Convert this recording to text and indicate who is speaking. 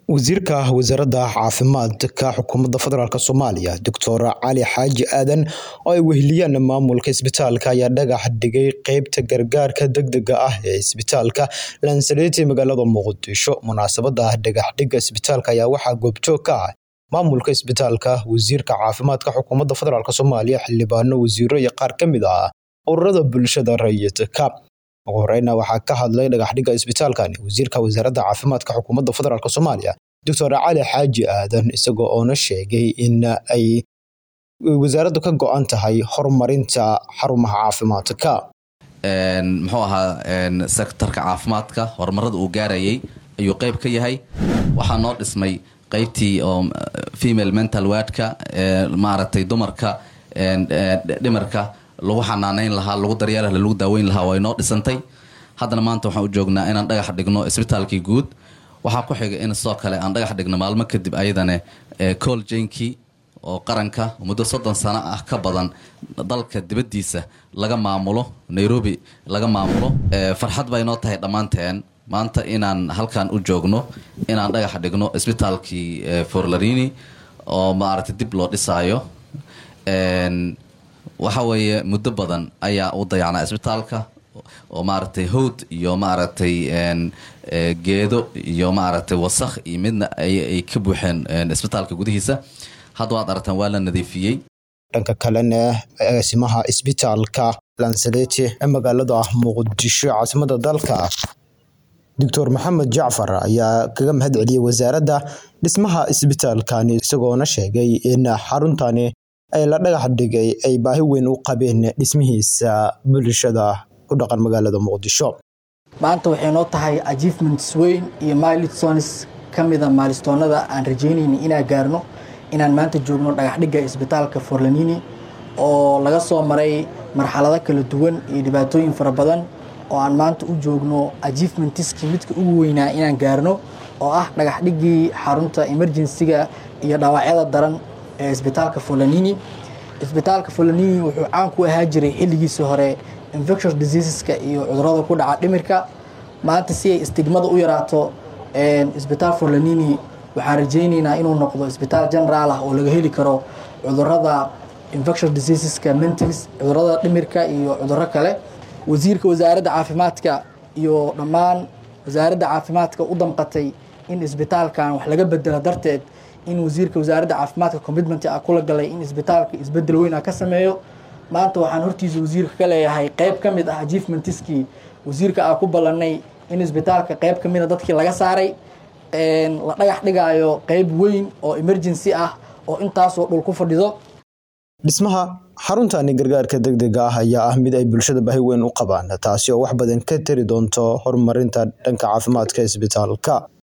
Speaker 1: wasiirka wasaaradda caafimaadka xukuumadda federaalk soomaaliya doctor cali xaaji aadan oo ay weheliyaan maamulka isbitaalka ayaa dhagax dhigay qeybta gargaarka degdega ah ee isbitaalka lansaleti magaalada muqdisho munaasabada dhagaxdhiga isbitaalka ayaa waxaa goobjoog ka ah maamulka isbitaalka wasiirka caafimaadka xukuumadda federaalk soomaaliya xildhibaano wasiiro iyo qaar ka mid ah ururada bulshada rayidka ugu horeyna waxaa ka hadlay dhagaxdhiga isbitaalkani wasiirka wasaaradda caafimaadka xukuumadda federaalk soomaaliya doctor cali xaaji aadan isagoo oona sheegay in ay wasaaraddu ka go-an tahay horumarinta xarumaha caafimaadka
Speaker 2: muxuu ahaa sektarka caafimaadka horumarada uu gaarayay ayuu qeyb ka yahay waxaa noo dhismay qeybtii oo female mental wardka maaragtay dumarka dhimarka lagu xanaaneyn lahaa lagu daryeelh lagu daaweyn lahaa way noo dhisantay haddana maanta waxaan u joognaa inaan dhagax dhigno isbitaalkii guud waxaa ku xiga in sidoo kale aan dhagax dhigno maalmo kadib ayadane col jenki oo qaranka muddo soddon sano ah ka badan dalka dibaddiisa laga maamulo nairobi laga maamulo farxad bay noo tahay dhammaanteen maanta inaan halkan u joogno inaan dhagax dhigno isbitaalkii forlarini oo maaragtay dib loo dhisaayo waxa weeye muddo badan ayaa u dayacnaa isbitaalka oo maaragtay howd iyo maaragtay geedo iyo maaragtay wasakh iyo midna ay ka buuxeen isbitaalka gudihiisa hadda waad aragtaan waa la nadiifiyey
Speaker 1: dhanka kalena agaasimaha isbitaalka lansalete ee magaalada muqdisho caasimada dalka doctor maxamed jacfar ayaa kaga mahad celiyey wasaaradda dhismaha isbitaalkani isagoona sheegay in xaruntani ay la dhagax dhigay ay baahi weyn u qabeen dhismihiisa bulshada ku dhaqan magaalada muqdisho
Speaker 3: maanta waxay noo tahay achievements weyn iyo milestones ka mida maalistoonada aan rajeynayna inaan gaarno inaan maanta joogno dhagaxdhigga isbitaalka forlanini oo laga soo maray marxalado kala duwan iyo dhibaatooyin fara badan oo aan maanta u joogno achievementiskii midka ugu weynaa inaan gaarno oo ah dhagaxdhiggii xarunta emergensiga iyo dhaawacyada daran ee isbitaalka folanini isbitaalka folanini wuxuu caan ku ahaa jiray xilligiisii hore infectious diseaseska iyo cudurada ku dhaca dhimirka maanta si ay istigmada u yaraato isbitaal folanini waxaan rajaynaynaa inuu noqdo isbitaal generaal ah oo laga heli karo cudurada infectious diseaseska mentals cudurada dhimirka iyo cuduro kale wasiirka wasaaradda caafimaadka iyo dhammaan wasaaradda caafimaadka u damqatay in isbitaalkan wax laga bedelo darteed in wasiirka wasaaradda caafimaadka commitment ah kula galay in isbitaalka isbedel weyn ah ka sameeyo maanta waxaan hortiisa wasiirka ka leeyahay qeyb ka mid ah achievementiskii wasiirka ah ku ballanay in isbitaalka qeyb ka mida dadkii laga saaray la dhagax dhigaayo qeyb weyn oo emergency ah oo intaasoo dhul ku fadhido
Speaker 1: dhismaha xaruntani gargaarka degdega ah ayaa ah mid ay bulshada baahi weyn u qabaan taasi oo wax badan ka tari doonto horumarinta dhanka caafimaadka isbitaalka